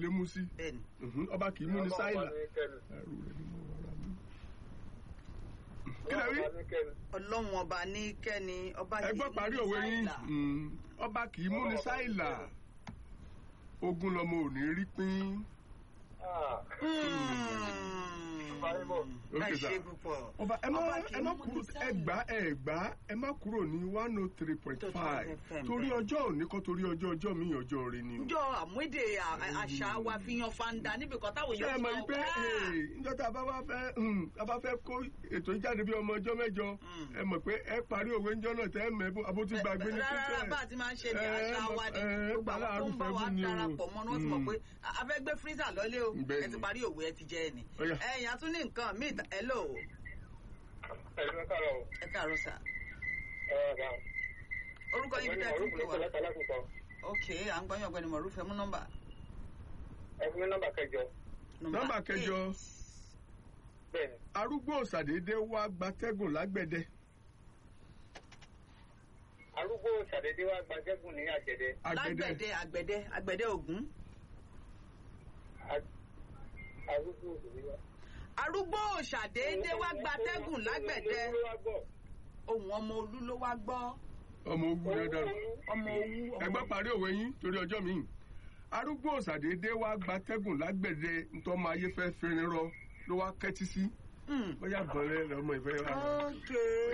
lè mú sí bẹ́ẹ̀ni Mhm, ọba kì í mú ní sáìlà Ọlọ́run bá ní kẹ́ni. ẹrù rẹ̀ ni mo rọra mú. kí lẹ wí Ọlọ́run bá ní kẹ́ni. ọlọ́run ọba ní kẹ́ni ọba ẹ gbọ́ parí òwe yín Mm, ọba kì í mú ní sáìlà ogun lọmọ ò ní rí pín. Ah, ẹ Okay, ṣe sir. púpọ̀ ọba ẹ má Ọba kì í ẹ má mú kúrò ní ẹ gbá ẹ gbá ẹ má kúrò ní one oh three point five FM, torí bẹ́ẹ̀. ọjọ́ òní kọ́ torí ọjọ́ ọjọ́ mi ọjọ́ rẹ ni o. njọ àmúdè à- àṣà wa fi yan fanda níbi kan táwọn ṣé ẹ èèyàn mọ̀ sọ, wípé "Ah!" níjọ́ tá a bá wá fẹ́ mm, a bá fẹ́ kó ètò ìjáde bí ọmọ ọjọ́ mẹ́jọ Mm. ẹ mọ̀ pé ẹ parí òwe ńjọ́ náà tẹ́ ẹ mọ̀ ẹ bó abótú gbàgbé ní rárá pípẹ́. bá a ti máa ń ṣe ní Ẹ, àṣà mọ̀- wa ni ẹ, gbogbo àwọn tó ń bọ̀ wá arúfẹ́ ni o. darapọ̀ mọ́ ni wọ́n ti mọ̀ Mm. pé a fẹ́ gbé freezer lọ́lé o Bẹ́ẹ̀ ẹ ti ni. parí òwe ẹ ti jẹ́ ẹ ni Ó yá. ẹ̀yìn àtún ní nǹkan míì ẹ lò ó ẹ̀yin ló káàárọ̀ o. ẹ káàárọ̀ sà Ẹ ọ̀gá. orúkọ yín bí Ọ̀gbẹ́ni tẹ́ ẹ ti ń Mọ̀rúfù pè ló wá kọ́ láti alákùnkọ. ok à ń gbọ́yàn ọ̀gbẹ́ni mọ̀rúfù ẹ mú nọ́mbà Ẹ fún mi nọ́mbà kẹjọ. nọ́mbà kẹjọ eight. Bẹ́ẹ̀ni. arúgbó òsàdédé wá gbatẹ́gùn lágbẹ̀dẹ Arúgbó ṣàdédé wá gbajẹ́gùn ní àjẹdẹ. àgbẹ̀dẹ lágbẹ̀dẹ àgbẹ̀dẹ àgbẹ̀dẹ ògún A- Arúgbó òṣèré wá. arúgbó òṣàdédé wá gbatẹ́gùn lágbẹ̀dẹ Olú wá gbọ́. ohun ọmọ olú ló wá gbọ́ ọmọ ogun dandan. ọmọ owú ọmọ ẹgbẹ́ parí òwe yín torí ọjọ́ mi arúgbó òsàdédé wá gbatẹ́gùn lágbẹ̀dẹ ntọ́mọ ayé fẹ́ fẹ́rin rọ ló wá kẹ́tí sí Hmm. bóyá bọ̀rẹ́ lọ́mọ ìfẹ́ wa ok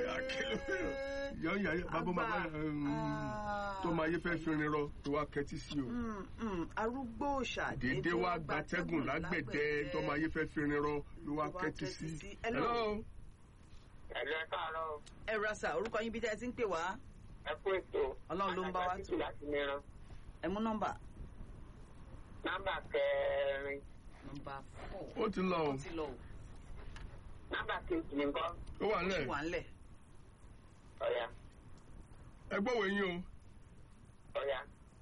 yọ yà yà bàbá bàbá Ah. tọ́mọ ayé fẹ́ fẹ́rin rọ ló wá kẹ́tí sí o Hmm, hmm. arúgbó òṣàdédé dédé wá gbatẹ́gùn lágbẹ̀dẹ ntọ́mọ ayé fẹ́ fẹ́rin rọ ló wá Ló wá kẹ́tí kẹ́tí sí. sí. Hello. Hello. Ẹ̀lú ẹ káàárọ̀ o. ẹ rasa orúkọ yín bí tẹ́ ẹ ti ń pè wá Ẹ kú ètò. Ọlọ́run ló ń bá wa Àgbà tò. títù láti mìíràn. ẹ mú nọ́mbà Nọ́mbà kẹrin. nọ́mbà four ó ti lọ o ó ti lọ o Nọ́mbà kejì ní nǹkan. ó wà ó nílẹ̀ ti wà ńlẹ̀ Ọ̀yà. ẹ gbọ́ òwe yín Ọ̀yà.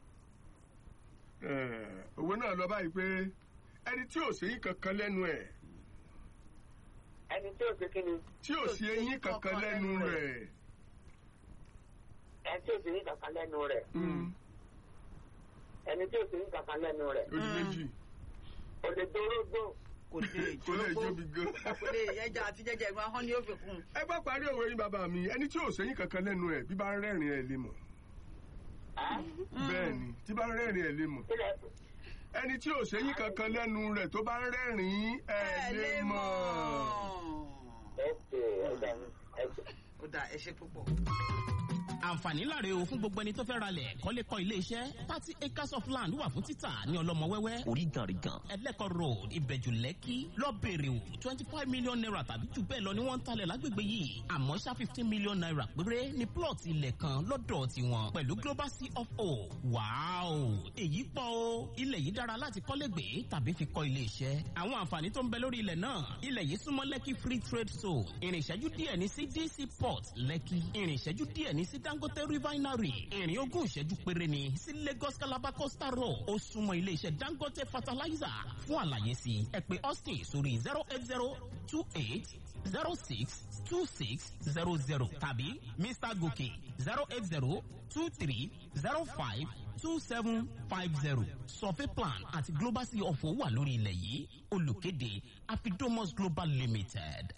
o Eh, òwe náà lọ báyìí pé ẹni tí ò sí kankan lẹ́nu ẹ̀ Ẹni tí ò sí kí ni? tí ò sí eyín kankan lẹ́nu rẹ̀. Ẹni tí ò sí ní kankan lẹ́nu rẹ̀. Mm. Ẹni tí ò sí ní kankan lẹ́nu rẹ̀. ojú méjì Kò lè dorógbò. kò lè kò lè jóbi gan. kò lè ẹja àti jẹjẹ ìgbà hàn ní ó fi kún ẹ bá parí òwe yín bàbá mi ẹni tí ò sẹ́yìn kankan lẹ́nu ẹ̀ bí bá ń rẹ́rìn ẹ̀ lè mọ̀ Ẹ́ bẹ́ẹ̀ ni tí bá ń rẹ́rìn ẹ̀ lè mọ̀ kílẹ̀ ẹni tí ò sẹ́yìn kankan lẹ́nu rẹ̀ tó bá ń rẹ́rìn ẹ̀ lè mọ̀. ẹ̀sẹ̀ ẹ̀dá mi ẹ̀sẹ̀. ó dà ẹ ṣe púpọ̀. àǹfààní láre o fún gbogbo ẹni tó fẹ́ ralẹ̀ kọ́lé kọ́ ilé iṣẹ́ thirty acres of land wà fún títà ní ọlọ́mọ wẹ́wẹ́ oríganrigan ẹlẹ́kọ̀ road ìbẹ̀jù lẹ́kì lọ́bẹ̀rẹ̀ o twenty five million naira tàbí jù bẹ́ẹ̀ lọ ni wọ́n ń talẹ̀ lágbègbè yìí àmọ́ ṣá fifteen million naira péré ní plot ilẹ̀ kan lọ́dọ̀ tiwọn pẹ̀lú global c of o wàáò èyí pọ̀ o ilẹ̀ yìí dára láti kọ́lé gbé tàbí fi kọ́ ilé iṣẹ́ àwọn àǹfààní tó ń bẹ lórí ilẹ̀ náà ilẹ̀ yìí súnmọ́ lẹ́kì free trade zone ìrìn ìṣẹ́jú díẹ̀ ní sí dc port lẹ́kì ìrìn ìṣẹ́jú díẹ̀ ní sí dangote refinery ìrìn ogún ìṣẹ́jú péré ní sí lagos calabar coastal road ó súnmọ́ ilé iṣẹ́ dangote fertilizer fún àlàyé sí i ẹ pè austin sórí zero eight zero two eight zero six two six zero zero tàbí mr gòkè zero eight zero two three zero five two seven five zero survey plan àti global sea ọ̀fọ̀ wà lórí ilẹ̀ yìí olùkéde afidomos global limited.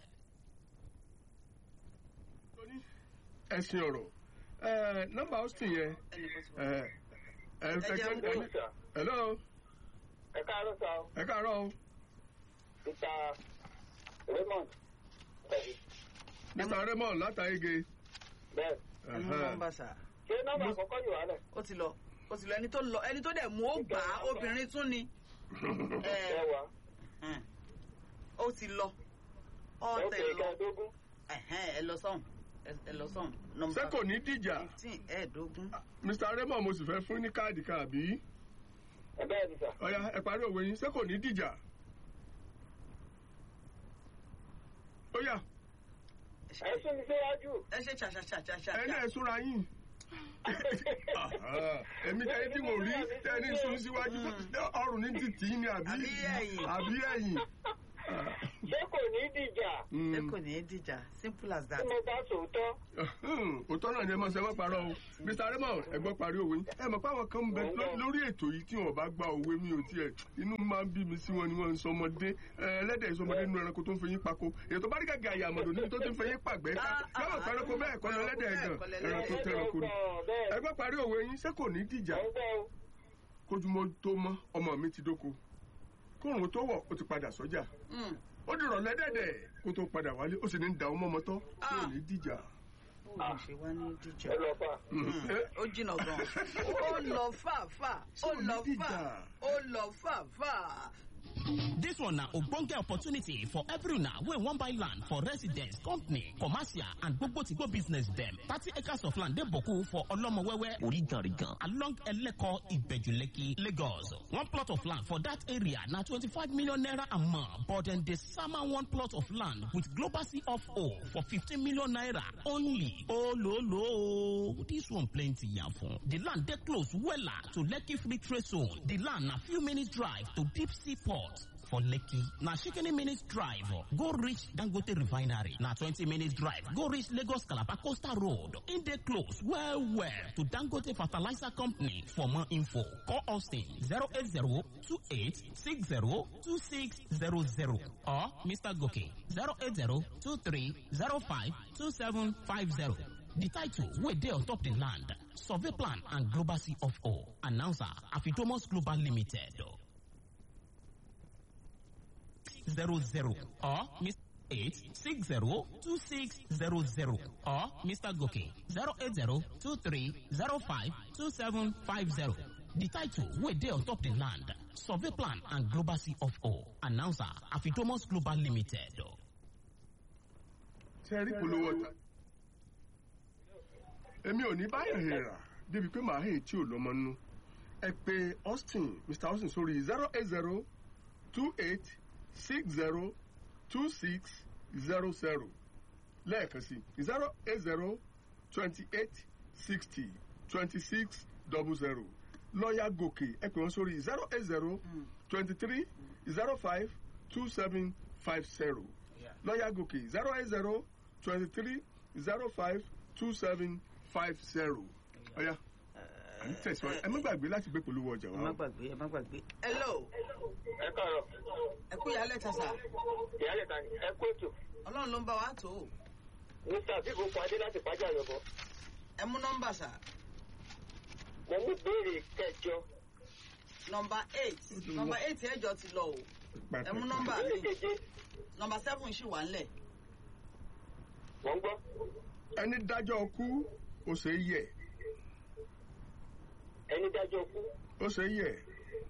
ẹ̀sìn ọ̀rọ̀ ẹ̀ nọ́mbà austin yẹn ẹnìkan ti wà. ẹ̀ ẹ̀ Ẹ jẹ́ ẹ̀ ń ẹ̀ hello ẹ káàárọ̀ sá o ẹ káàárọ̀ o mr raymond tẹ̀lé mr raymond látàgé bẹ́ẹ̀ ẹ mú nọ́mbà sà ṣé nọ́mbà àkọ́kọ́ yóò wá lẹ̀ ó ti lọ ó ti lọ ẹni tó lọ ẹni tó dẹ̀ mú ó gbà á obìnrin tún ni ẹ ẹ wá ẹ, ó ti lọ ẹ ọ̀tẹ̀ pè lọ kẹ́ẹ̀dógún ẹ̀hẹ́n, ẹ lọ sọ́hùn ẹ- ẹ lọ sọ́hùn nọ́mbà ṣé kò ní dìjà fifteen ẹ̀ẹ́dógún mr raymond mo sì fẹ́ fún ní káàdì kan àbí ẹ bẹ́ẹ̀ ni sà ọ̀ya ẹ parí òwe yín ṣé kò ní dìjà ó yá ẹ sún mi síwájú ẹ ṣe ṣàṣàṣàṣàṣà ẹni ẹ súnra yín èmi tẹ́ni tí mo rí tẹ́ni sún síwájú ọrùn ní títì ní àbí Àbí ẹ̀yìn. àbí ẹ̀yìn ṣé kò ní dìjà Mm. ṣé kò ní í dìjà simple as tí that. mo bá sòótọ́ òótọ́ náà ni ẹ máa ṣe wọ́n parọ́ o mr raymond ẹgbọ́n parí òwe ẹ mọ̀ pé àwọn kan ń bẹ ló- lórí ètò yìí tí wọn bá gba òwe mi ò tiẹ̀ inú máa ń bí mi sí wọn ni wọ́n ń sọmọdé ẹ, ẹlẹ́dẹ̀ ìsọmọdé nínú ẹranko tó ń fẹyín pako èyí tó bá rí gàgà àyàmọ̀dò níbi tó ti ń fẹyín pàgbẹ́ ká yọ̀wọ̀ pẹ́rẹ́kọ bẹ́ẹ̀ kọ́ lọ ẹlẹ́dẹ̀ gan ẹranko tẹranko ni bẹ́ẹ̀ ẹgbọ́n parí òwe yín ṣé kò ní dìjà ẹ̀ ń gbọ́ o. kójúmọ́ tó mọ́ ọmọ mi ti dóko kóòrùn tó wọ̀ ó ti padà sọ́jà Mm. ó dìrọ̀ lẹ́dẹ̀dẹ̀ kó tó padà wálé ó sì ní da ọmọ ọmọ tọ́ kò ní dìjà. ó lè ṣe wá ní dìjà. ẹ lọ fà. ó jìnnà gan. ó lọ fàáfà ó lọ fà ó lọ fàáfà. This one na ogbonge opportunity for every una wey wan buy land for residence, company, commercial and gbogbo to go business dem. Thirty acres of land dey boku for Olomowewe, Origarigan, along Eleko, Ibejuleki, Lagos. One plot of land for that area na twenty-five million naira a month, but dem dey sama one plot of land with global C of O for fifteen million naira only. Ololo, this one plenty yafun. The land dey close wella to Lekki Free Trade Zone. The land na few minutes drive to Deep Sea Port. for Lekki. Na shikini minutes drive go reach Dangote Refinery. Na 20 minutes drive go reach Lagos Calabar Coastal Road. In dey close well well to Dangote Fertilizer Company. For more info, call Austin 08028602600 or Mr. Goke 08023052750. The title wey dey on top the land, survey plan and global C of O. Announcer Afidomos Global Limited. zero zero or Mr. Eight six zero two six zero zero or Mr. Goke zero eight zero two three zero five two seven five zero. The title wey dey on top the land, survey plan and global C of O. Announcer Afidomos Global Limited. ṣe rí polówó ọ̀tá. èmi ò ní báyọ̀ hèrà débi pé màá hèé tí ò lọ́mọ nínú. ẹ pé austin mr austin sórí zero eight zero two eight six zero two six zero zero lẹ́ẹ̀kan sí zero eight zero twenty eight sixty twenty six double zero lọ́ọ̀yà gòkè ẹ pè wọ́n sórí zero eight zero twenty three zero five two seven five zero lọ́ọ̀yà gòkè zero eight zero twenty three zero five two seven five zero ọ̀yà à ń tẹ̀síwájú ẹ má gbàgbé láti gbé polówó ọjà ẹ má wa. gbàgbé ẹ má gbàgbé. hello ẹ káàárọ̀ ẹ kú ìyálẹ̀ tàṣà ìyáálẹ̀ ta ni ẹ kó ètò ọlọ́run ló ń bá wa tó o mr abibu padé láti pàjá yọ̀bọ̀ ẹ mú nọ́mbà sà mo mú béèrè kẹjọ nọ́mbà eight nọ́mbà eight ẹjọ ti lọ o ẹ mú nọ́mbà béèrè mi keje nọ́mbà seven ṣì wà ńlẹ̀ wọ́n ń gbọ́ ẹni dájọ́ kú ó ṣe é yẹ ẹni dájọ́ kú ó ṣe é yẹ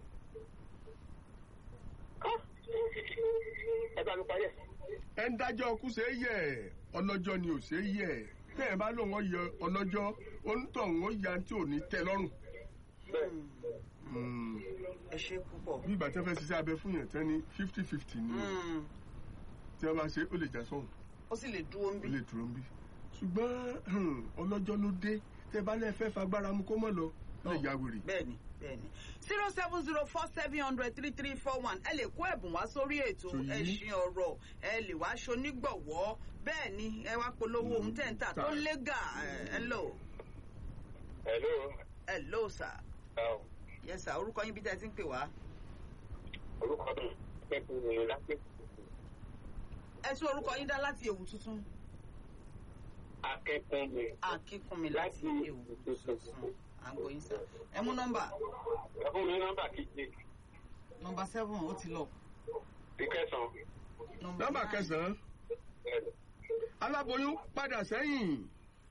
Ah! ẹ bá mi parí ẹ̀ ẹni dájọ́ kú ṣe é yẹ ọlọ́jọ́ ni ò ṣe é yẹ tẹ́ ẹ bá lóun ọ yẹ ọlọ́jọ́ onítọ̀hún ó ya tí ò ní tẹ́ lọ́rùn. bẹ́ẹ̀ Mm. ẹ ṣe púpọ̀. bí ìgbà tẹ́ fẹ́ ṣiṣẹ́ abẹ fún yẹn tẹ́ ní fifty fifty ni Mm. tí wọ́n bá ṣe ó lè já sọ́hùn ó sì lè dúró ń ó bí. lè dúró ń bí. ṣùgbọ́n hmm, ọlọ́jọ́ ló dé tẹ́ bá lẹ́ fẹ́ fagbára mu kó mọ̀ lọ ó lè ya wèrè. bẹ́ẹ̀ni bẹ́ẹ̀ni zero seven zero four seven hundred three three four one ẹ lè kó ẹ̀bùn wá sórí ètò Tòyí. ẹṣin ọ̀rọ̀ ẹ lè wá ṣonígbọ̀wọ́ bẹ́ẹ̀ ni ẹ wá polówó ohun tẹ̀ ń tà tó ń lé gà ẹ hello hello hello sir ọ̀ yes sir orúkọ yín bí tẹ́ ẹ ti ń pè wá orúkọ mi pẹ̀lú mi lápẹ́ ẹ tún orúkọ yín dá láti ewu tuntun akẹ́kọ̀ọ́ mi akínkùnmi láti Láti ewu Ewu tuntun Tuntun. à ń gbóyin sir ẹ mú nọ́mbà ẹ fún mi ní nọ́mbà keje nọ́mbà seven ó ti lọ ìkẹsàn nọ́mbà nine. kẹsàn-án aláboyún padà sẹ́yìn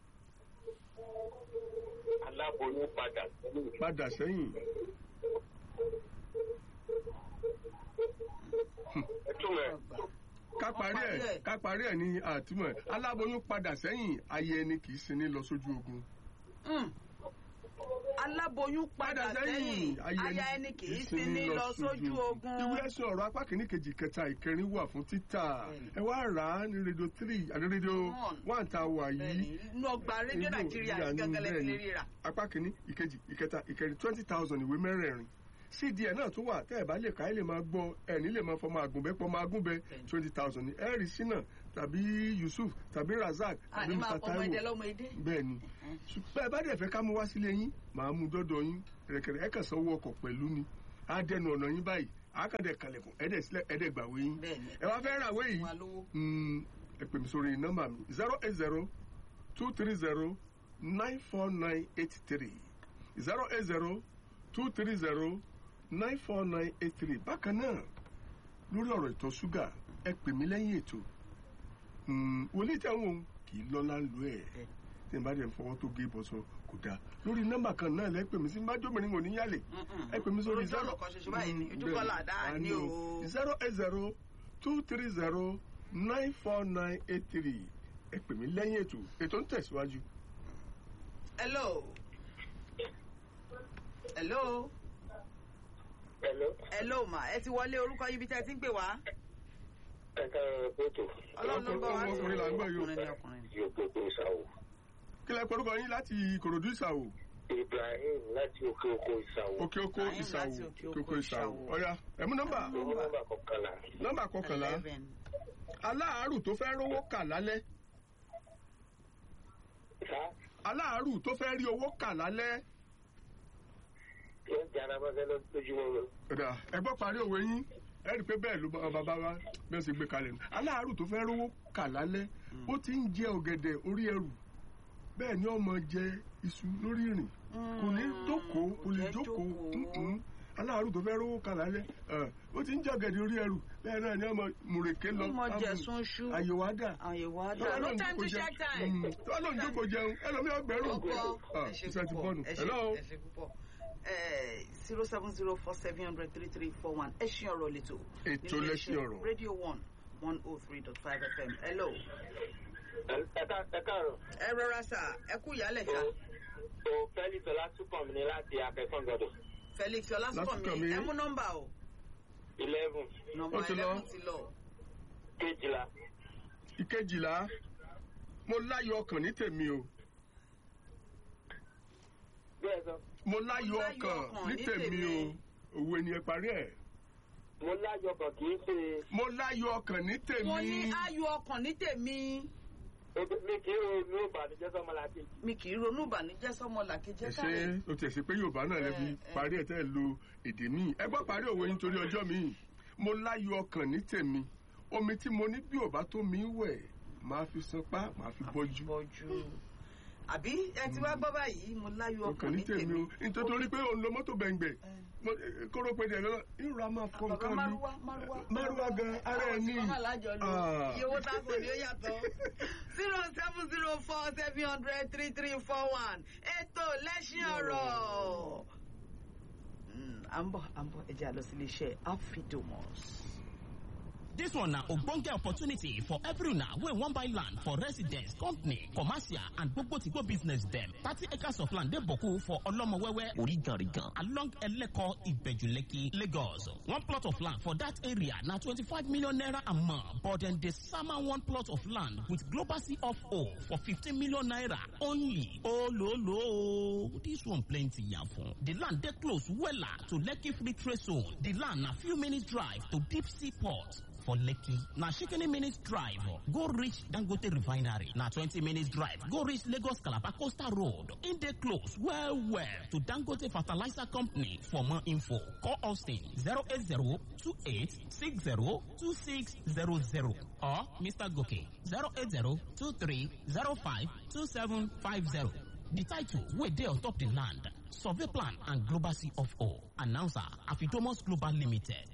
aláboyún padà sẹ́yìn padà sẹ́yìn ẹ túmọ̀ ẹ̀ ká parí ẹ̀ ká parí ẹ̀ ní àtúmọ̀ ẹ̀ aláboyún padà sẹ́yìn ayé ẹni kì í sinmi lọ sójú ogun. Mm. aláboyún padà Padà sẹ́yìn sẹ́yìn, aya ẹni kì í sinmi lọ sójú ogun. ìwé ẹ̀sùn ọ̀rọ̀ apá kìíní kejì kẹta ìkẹrin wà fún títà ẹ wá rà á ní rédíò three àti rédíò one tá a wà bẹ́ẹ̀ni yìí. inú ọgbà rédíò Inú nàìjíríà ìyá ní gángan lẹ́sìn bẹ́ẹ̀ni. lè ríra. apá kìíní ìkejì ìkẹta ìkẹrin twenty thousand ìwé mẹ́rẹ̀ẹ̀rin cdn náà tún wà tẹ́ ẹ̀ bá lè ká ẹ̀ lè máa gbọ́ ẹ̀ní lè máa fọmọ àgùnbẹ́pọ̀ máa gúnbẹ twenty thousand ní ẹ̀rí sínà tàbí yusuf tàbí razak tàbí àní máa mr pọ ọmọ ẹdẹ taiwo lọmọ ẹdẹ. bẹ́ẹ̀ ni ṣùgbọ́n ẹ bá dẹ̀ fẹ́ ká mú wá sílé yín màá mú dọ́dọ̀ yín rẹ̀kẹ̀rẹ̀ ẹ̀ kàn sanwó ọkọ̀ pẹ̀lú ni á dẹnu ọ̀nà yín báyìí àákàndẹ̀ kalẹ̀kùn ẹ̀dẹ̀ sílẹ̀ ẹ̀dẹ̀ gbàwé yín bẹ́ẹ̀ni ẹ wá fẹ́ ràwé yìí wà lówó. Mm, ẹ pè mí sórí nọ́mbà mi zero eight zero two three zero nine four nine eight three zero eight zero two three zero nine four nine eight three bákan náà lórí ọ̀rọ̀ ìtọ̀ ṣúgà ẹ pè mí lẹ́yìn ètò Mm, wòlíì tí àwọn ohun kì í lọ́lá lu ẹ̀ tí n bá dẹ̀ fọwọ́ tó gé bọ́sọ̀ kò dáa lórí nọ́mbà kan náà lẹ́ pè mí sí májọ́mìnrin kò ní yálè ẹ pè mí sórí Ojú ọ̀nà kan ṣoṣo báyìí ni, ojú kọ́ là dáa ní o. zero eight zero two three zero nine four nine eight three ẹ pè mí lẹ́yìn ètò ètò ń tẹ̀síwájú. hello. hello. Hello. hello ma ẹ ti wọlé orúkọ yín bí tẹ́ ẹ ti ń pè wá. Ẹ káàárọ̀ pẹ̀tù. ọlọ́run ló ń bọ̀ wá sí Ọkùnrin là ń gbọ́ yìí o. ọkùnrin ni ọkùnrin ni. Yóò gbogbo ìsàwò. kí lẹ pẹ̀lú yín láti ìkòròdú ìsàwò Ibrahim láti òkè oko ìsàwò. òkè oko Ibrahim ìsàwò láti òkè òkè oko oko ìsàwò Ìsàwò. ọ̀ya ẹ̀mú nọ́mbà Owó nọ́mbà kọkànlá. nọ́mbà kọkànlá eleven. aláàárù tó fẹ́ rówó kà lálẹ́ Sá aláàárù tó fẹ́ rí owó kà lálẹ́ yóò jẹ́ arábáṣẹ́ lójúmọ́ lọ. ẹ̀dà ẹgbọ́n parí òwe yín ẹ rí i pé bẹ́ẹ̀ ló bá bàbá wa bẹ́ẹ̀ sì gbé kalẹ̀ nù aláàárù tó fẹ́ rówó kà lálẹ́ ó ti ń jẹ ọ̀gẹ̀dẹ̀ orí ẹrù bẹ́ẹ̀ ni ọmọ jẹ iṣu lórí ìrìn kò ní jókòó kò lè Jẹ́ jókòó jókòó. mm-mm. aláàárù tó fẹ́ rówó kà lálẹ́ ẹ̀, ó ti ń jẹ ọ̀gẹ̀dẹ̀ orí ẹrù bẹ́ẹ̀ náà ni ọmọ mùrèké lọ ọmọ amú. jẹ̀sùn ṣú. àyèwò ádà àyèwò Tọ́lá àdá. ló no ń time jókòó to jẹun. check time. Mm. Tọ́lá ló ń jókòó jẹun ẹlòmíì ọgbẹ̀rún ọkọ Ah, ẹ ṣe iṣẹ́ ti púpọ̀ bọ́nu ẹ ṣe hello ẹ ṣe púpọ̀ zero seven zero four seven hundred three three four one ẹ ṣí ọ̀rọ̀ lẹ́tọ̀. Ètò nílé lẹ́ṣin iṣẹ́ ọ̀rọ̀. radio one one oh three dot five fm hello. Ẹ ká- ẹ káàárọ̀. ẹ rọra sà ẹ kú ìyálẹ̀ sà O o Fẹ́lí Tọ́lá túbọ̀ mi ní láti akẹ́kọ̀ọ́ gbọdọ̀. felix ọlásùnkànmí Lásùnkànmí. ẹ mú nọ́mbà o Eleven nọ́mbà Ó ti lọ. eleven ti lọ. kejìlá. ìkejìlá mo láyọ̀ ọkàn ní tèmi o Bẹ́ẹ̀ sọ, mo láyọ̀ láyọ̀ ọkàn ọkàn ní ní tèmi tèmi. o òwe ni ẹ parí ẹ̀ mo láyọ̀ kan kì í ṣe mo láyọ̀ ọkàn ní tèmi mo ní ayọ̀ ọkàn ní tèmi mi kì í ro inú ìbànújẹ́ sọ́mọ láti. mi kì í ronú ìbànújẹ́ sọ́mọ làkejì ẹ káre. ṣe o tiẹ̀ sí pé yorùbá náà lè fi Eh, eh. parí ẹ̀ tẹ́ ẹ lo èdè míì ẹ gbọ́ parí òwe yín torí ọjọ́ míì mo láyọ̀ ọkàn ní tèmi omi tí mo ní bí ò bá tó mi wẹ̀ máa fi sanpá máa fi bọ́jú bọ́jú. àbí ẹ ti wá gbọ́ báyìí mo láyọ̀ ọkàn ọkàn ní ní tèmi tèmi. o nítorí pé òun lo mọ́tò bẹ̀ǹgbẹ̀ kóró pé dẹ̀ lọ́nà ìrora máa fọ bàbá nǹkan mi márúwá márúwá. márúwá gan ara ẹ̀ ní Àwọn tí wọ́n máa lájọ lò. Ah. iye owó táàbù ni ó yàtọ̀. zero seven zero four seven hundred three three four one ètò lẹ́sìn ọ̀rọ̀. Mm, à ń bọ̀ à ń bọ̀ ẹ jẹ́ àlọ́ sí iléeṣẹ́ afidomos. This one na ogbonge opportunity for every una wey wan buy land for residence, company, commercial and gbogbo to go business dem. Thirty acres of land dey boku for Olomowewe, Origarigan, along Eleko, Ibejuleki, Lagos. One plot of land for that area na twenty-five million naira a month, but dem dey sama one plot of land with global C of O for fifteen million naira only. Ololo, this one plenty yafun. The land dey close wella to Lekki Free Trade Zone. The land na few minutes drive to Deep Sea Port. for Lekki. Na shikini minutes drive go reach Dangote Refinery. Na 20 minutes drive go reach Lagos Calabar Coastal Road. In dey close well well to Dangote Fertilizer Company. For more info, call Austin 080 2860 2600 or Mr. Goke 080 2305 2750. The title wey dey on top the land, survey plan and global C of O. Announcer Afidomos Global Limited.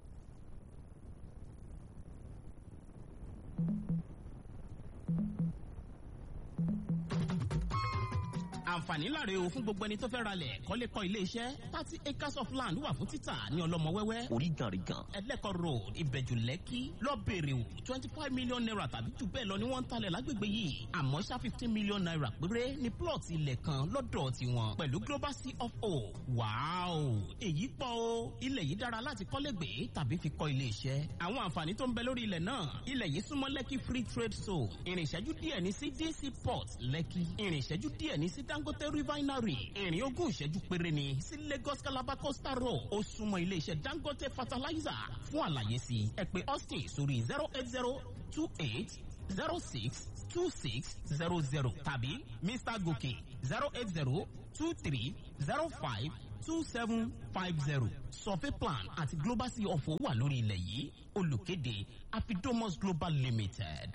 àǹfààní láre o fún gbogbo ẹni tó fẹ́ ralẹ̀ kọ́lé kọ́ ilé iṣẹ́ thirty acres of land wà fún títà ní ọlọ́mọwẹ́wẹ́ oríganrigan ẹlẹ́kọ̀ road ìbẹ̀jù lẹ́kì lọ́bẹ̀rẹ̀ o twenty five million naira tàbí jù bẹ́ẹ̀ lọ ni wọ́n ń talẹ̀ lágbègbè yìí àmọ́ ṣá fifteen million naira péré ní plot ilẹ̀ kan lọ́dọ̀ tiwọn pẹ̀lú global c of o wàáò èyí pọ̀ o ilẹ̀ yìí dára láti kọ́lé gbé tàbí fi kọ́ ilé iṣẹ́ àwọn àǹfààní tó ń bẹ lórí ilẹ̀ náà ilẹ̀ yìí súnmọ́ lẹ́kì free trade zone ìrìn ìṣẹ́jú díẹ̀ ní sí dc port lẹ́kì ìrìn ìṣẹ́jú díẹ̀ ní sí dangote dangote refinery ìrìn ogún ìṣẹ́jú péré ni sí lagos calabar coastal road ó súnmọ́ iléeṣẹ́ dangote fertilizer fún àlàyé sí ẹ pé austin sórí zero eight zero two eight zero six two six zero zero tàbí mr gòkè zero eight zero two three zero five two seven five zero survey plan àti global sea ọ̀fọ̀ wà lórí ilẹ̀ yìí olùkéde afidomos global limited.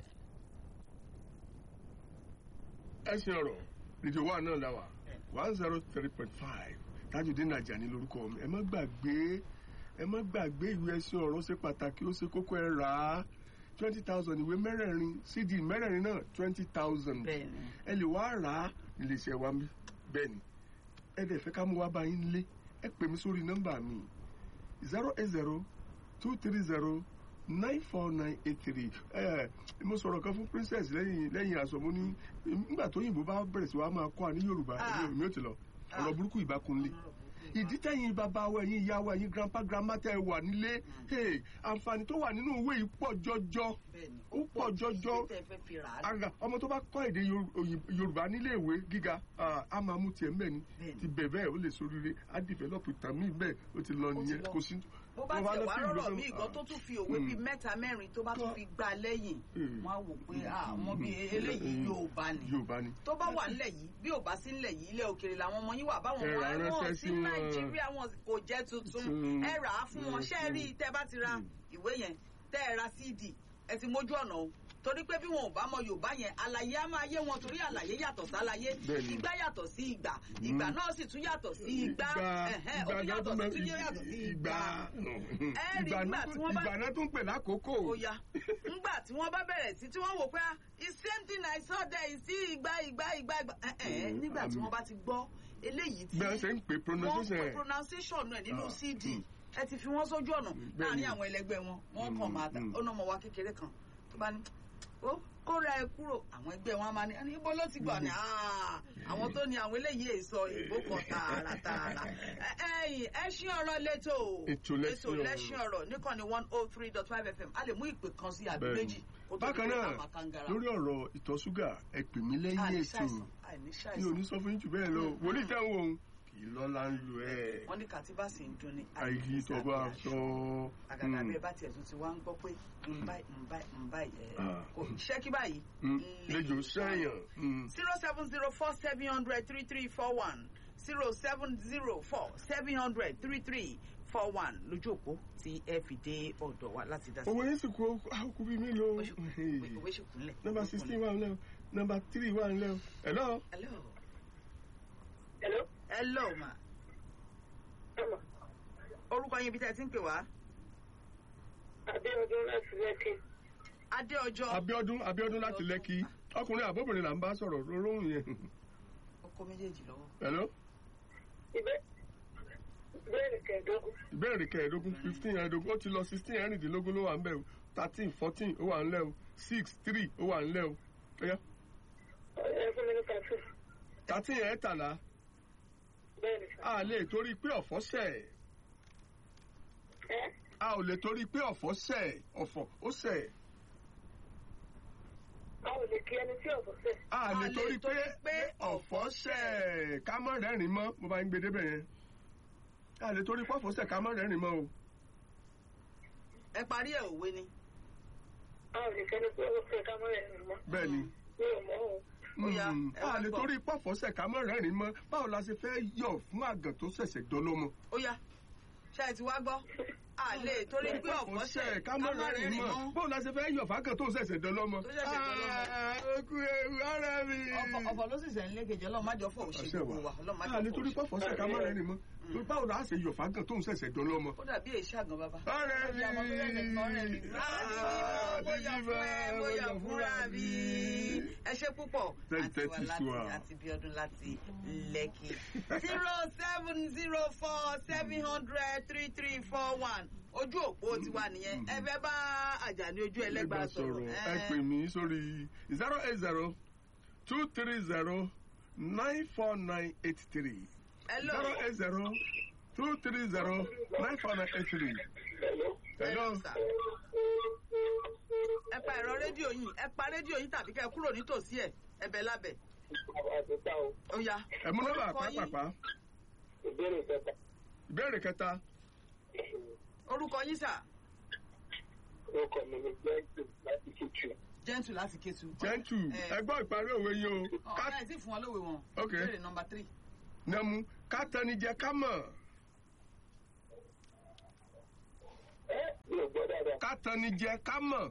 ẹsìn ọ̀rọ̀ rédíò wa náà la wà one zero three point five tajudeen ajani lórúkọ mi ẹ má gbàgbé ẹ má gbàgbé ìwé ẹsìn ọ̀rọ̀ ó ṣe pàtàkì ó ṣe kókó ẹ rà á twenty thousand ìwé mẹ́rẹ̀ẹ̀rin cd mẹ́rẹ̀ẹ̀rin náà twenty thousand bẹ́ẹ̀ni ẹ lè wá rà á iléeṣẹ́ wa mi bẹ́ẹ̀ ni ẹ dẹ̀ fẹ́ ká mú wá bá yín lé ẹ pè mí sórí nọ́mbà mi zero eight zero two three zero nine four nine eight three ẹ mo sọ̀rọ̀ kan fún princess lẹ́yìn lẹ́yìn aṣọ mo ní nígbà tó yìnbó bá bẹ̀rẹ̀ sí wa máa kọ́ àní yorùbá Ah. ẹ̀mí mi ò ti lọ ọ̀rọ̀ burúkú ìbákunlé ìdí tẹ̀yìn bàbá wa ẹ̀yìn ìyá wa ẹ̀yìn grandpa grandma tẹ̀ wà nílé hey, àǹfààní tó wà nínú ìwé yìí pọ̀ jọjọ bẹ́ẹ̀ni ó pọ̀ jọjọ tẹ fẹ́ fi rà á àgà ọmọ tó bá kọ́ èdè Yoru- Òyìn- yorùbá nílé ìwé gíga ah, a máa mú tiẹ̀ mbẹ́ ni Bẹ́ẹ̀ni. ti bẹ̀ bẹ́ẹ̀ ó lè soríire á dìfẹ́lọ́pù ìtàn míì bẹ́ẹ̀ ó ti lọ Ó ti nìyẹn lọ. kò sí. bó bá wọ́n tẹ̀ lọ wá sí ìlú rọ̀rọ̀ kan, mí ah, gan tó tún fi òwe Mm. bíi mẹ́ta mẹ́rin tó bá tún Tó- fi gbà lẹ́yìn Mm. wọ́n á wò pé àwọn bíi eléyìí yóò bá ní yorùbá ni. tó bá wà nílẹ̀ yìí bí ò bá sí nílẹ̀ yìí ilẹ̀ òkèèrè làwọn ọmọ yín wà báwọn Ẹ ọmọ rà wọn ránṣẹ́ sí sí wọn. nàìjíríà wọn kò jẹ́ tuntun Tuntun. ẹ rà á fún wọn ṣé ẹ rí i tẹ́ bá ti ra ìwé yẹn tẹ́ ẹ ra cd ẹ ti mójú ọ̀nà o torí pé bí wọn ò bá mọ yorùbá yẹn àlàyé á máa yé wọn torí àlàyé yàtọ̀ sáláyé Bẹ́ẹ̀ni. ìgbà yàtọ̀ sí ìgbà ìgbà náà sì tún yàtọ̀ sí ìgbà ẹ̀hẹ́n, ó tún náà yàtọ̀ tún sí bẹ- tún yàtọ̀ sí ìgbà Ẹ rí ìgbà nígbà náà tí wọ́n bá- ìgbà náà tún pè lákòókò. ó yá ńgbà tí wọ́n bá bẹ̀rẹ̀ sí tí wọ́n wò pé ah, it's same thing I saw there is sí ìgbà ìgbà ìgbà ìgbà ẹ̀ ẹ̀ Mm, nígbà tí àmì. wọ́n bá ti gbọ́ eléyìí tí bí wọ́n ṣe ń pè wọ́n pronunciation pe ẹ̀. pronunciation ẹ̀ nínú Ah, cd mm. ẹ ti fi wọ́n sójú ọ̀nà Bẹ́ẹ̀ni. láàrin àwọn ẹlẹgbẹ́ wọn wọ́n kàn Mm, máa dà mm. ó ná ọmọ wa kékeré kan tó bá ní ó kó ra ẹ kúrò àwọn ẹgbẹ́ wọn á máa ní "Ẹni ibo ló ti gbọ́ ni "Ah, àwọn tó ní àwọn eléyìí èso ìbò kan tààràtààrà ẹ̀yìn ẹṣin ọ̀rọ̀ lẹ́tọ̀ Ètò Lẹ́ṣin Ọ̀rọ̀. lẹ́ṣin ọ̀rọ̀ níkànnì one oh three dot five fm a lè mú ìpè kan sí àbí Bẹ́ẹ̀ni. méjì kó tó bákan di pé náà a máa kangara. lórí ọ̀rọ̀ ìtọ̀ ṣúgà ẹ pè mí lẹ́yìn àní ètò ṣàìsàn àní mi ò ṣàìsàn ní sọ fún yín jù bẹ́ẹ̀ lọ Mm, wòlíì mm. tẹ̀ ń wò ó kì í lọ́la ń lu ẹ̀ wọ́n ní kàtíbà sì ń dun ni àìyí tó bá sọ. àgàgà Mm. bẹ́ẹ̀ bá tiẹ̀ tún ti wá ń gbọ́ pé ń báyìí ń báyìí ń báyìí ẹ̀ Ah. kò ṣẹ́kí báyìí. Mm, lejò sẹ́yìn. zero seven zero four seven hundred three three four one zero seven zero four seven hundred three three four one lójú òpó tí ẹ fi dé ọ̀dọ̀ wa láti dá sí. owó yín sì kú àkókò bíi mélòó. òwe ṣì kúnlẹ̀. nọmba sixteen wà nílẹ̀ o nọmba three wà nílẹ̀ o. hello. hello. Hello? hello ma Hello. orúkọ yín ibi tẹ́ ẹ ti ń pè wá. Adéọdún láti Lẹ́kì. adéọjọ́ abiodun abiodun láti lẹ́kì ọkùnrin àbóbìnrin là ń bá sọ̀rọ̀ lóhùn yẹn. ọkọ méjèèjì lọ́wọ́. hello. Ibẹ̀ ìbéèrè kẹẹ̀dógún. ìbéèrè kẹẹ̀ẹ́dógún fifteen ẹ̀ẹ́dógún ó ti lọ sixteen ẹ̀rìndínlógún ló wà ń bẹ̀ o thirteen fourteen ó wà ń lẹ̀ o six three ó wà ń lẹ̀ o. Ọ̀yá. Ẹ fún mi ní kàtó. thirteen ẹ̀ẹ́tàlá Bẹ́ẹ̀ ni sà. a lè torí pé ọ̀fọ̀ sẹ̀ Ẹ́ a ò lè torí pé ọ̀fọ̀ sẹ̀ ọ̀fọ̀ ó sẹ̀ a ò lè kí ẹni tí ọ̀bọ̀ sẹ̀. a lè A lè torí torí pé pé ọ̀fọ̀ sẹ̀ ká má rẹ́rìn mọ́ mo bá ń gbé débẹ̀ yẹn a lè torí pé ọ̀fọ̀ sẹ̀ ká má rẹ́rìn mọ́ o. ẹ parí ẹ̀ òwe ni. A ò lè kẹ́ni tí ọ̀bọ̀ sẹ̀ ká mọ́ ẹ̀ rìn mọ́. bẹ́ẹ̀ ni. Mi ò mọ̀ ọ́. Ó yá, Mm, ẹ wá a lè gbọ́. torí pọ̀fọ̀ sẹ̀ ká má rẹ́rìn mọ́ báwo la ṣe fẹ́ yọ̀ fún àgàn tó ṣẹ̀ṣẹ̀ dọ́lọ́mọ. ó yá ṣe é ti wá gbọ́ a lè torí pé ọ̀fọ̀ ṣẹ̀ ká má rẹ́rìn mọ́ báwo la ṣe fẹ́ yọ̀ fágàn tó ṣẹ̀ṣẹ̀ dọ́lọ́mọ. Tó ṣẹ̀ṣẹ̀ dọ́lọ́mọ. okú ewu ara mi. ọ̀fọ̀ ọ̀fọ̀ ló sì sẹ̀ ń lékejì ọlọ́run má jọ fọ̀ òṣè Ọ̀sẹ̀ gbogbo wa ọlọ́run má a jọ lè fọ̀ torí òṣè. pọ̀fọ̀ sẹ̀ ká má rẹ́rìn mọ́ torí báwo la ṣe yọ̀ fágàn tó ṣẹ̀ṣẹ̀ dọ́lọ́mọ. ó dàbí èṣù àgàn bàbá. ọ̀rẹ́ mi. Ọjà ọmọ tó lẹ́nu kan ọ̀rẹ́ mi. Ah, Láti bóyá fún ẹ bóyá fúnra mi. ẹ ṣe púpọ̀ Thank àti you, wà thank láti you, àti bí ọdún láti lẹ́kì. zero seven zero four seven hundred three three four one ojú òpó tiwa nìyẹn ẹ fẹ́ bá àjàní ojú ẹlẹ́gbàá sọ̀rọ̀. ẹ pè mí sórí zero eight zero two three zero nine four nine eight three hello zero eight zero two three zero nine four nine eight three. Hello. hello. sir. ẹ pa ẹ̀rọ rédíò yìí ẹ pa rédíò yìí tàbí kẹ́ ẹ kúrò nítòsí ẹ̀ ẹ bẹ̀ lábẹ̀. àdúgbò o. ó yá. ẹ mú nọ́mbà Orúkọ yín? pàápàá ìbéèrè kẹta. ìbéèrè kẹta orúkọ yín sà. orúkọ mi ni jẹ́ǹtì láti kíkù. gentle láti kétu. jẹ́ntù Eh. ẹ gbọ́ ìparí òwe yín o ká ọ̀rẹ́ ẹ̀ sì fún wọn lówe wọn. Ok. ìbéèrè nọmba three. nẹmu ká tẹnijẹ ká mọ̀ ẹ mi ò gbọ́ dáadáa. ká tẹnijẹ ká mọ̀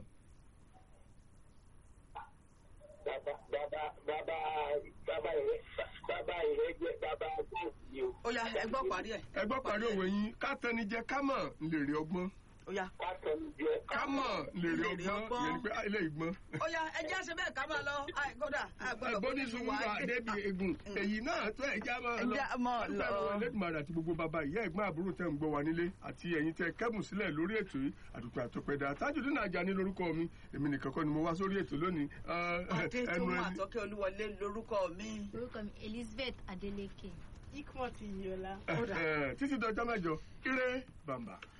bàbá bàbá bàbá bàbá ìrẹ bàbá ìrẹ jẹ bàbá góòsì ni o. ó yá ẹ gbọ́ parí ẹ̀. ẹ gbọ́ ìparí òwe yín ká tẹnijẹ ká mọ̀ lèrè ọgbọ́n ó yá. káàtó ń jẹ ká mọ̀ lèrè Lèrè ọgbọ́n ọgbọ́n. ìyẹn ni pé ilé ìgbọ́n. ó yá ẹ jẹ́ àṣẹ bẹ́ẹ̀ ká máa lọ Ai, kódà àgbọ̀dọ̀ ẹgbọ́n ní sùúrù wà débi egun èyí náà tó ẹja máa lọ. Ẹja máa lọ. lẹ́dùnmáà àti gbogbo bàbá ìyá ẹ̀gbọ́n àbúrò tẹ̀ ń gbọ́ wa nílé àti ẹ̀yin tẹ kẹ́bùn sílẹ̀ lórí ètò yìí àdùpẹ́ àtọpẹ́dà Tajudeen Ajani lórúkọ mi èmi nìkan kọ́ ni mo wá sórí ètò lónìí. Ah, adé tó ẹnu mú ẹni- àtọ́kẹ́ olúwọlé lórúkọ mi. orúkọ mi elizabeth adeleke. ikmọ̀ ti yọ̀la. Eh, eh, títí dọjọ́ mẹ́jọ ire bàmbà.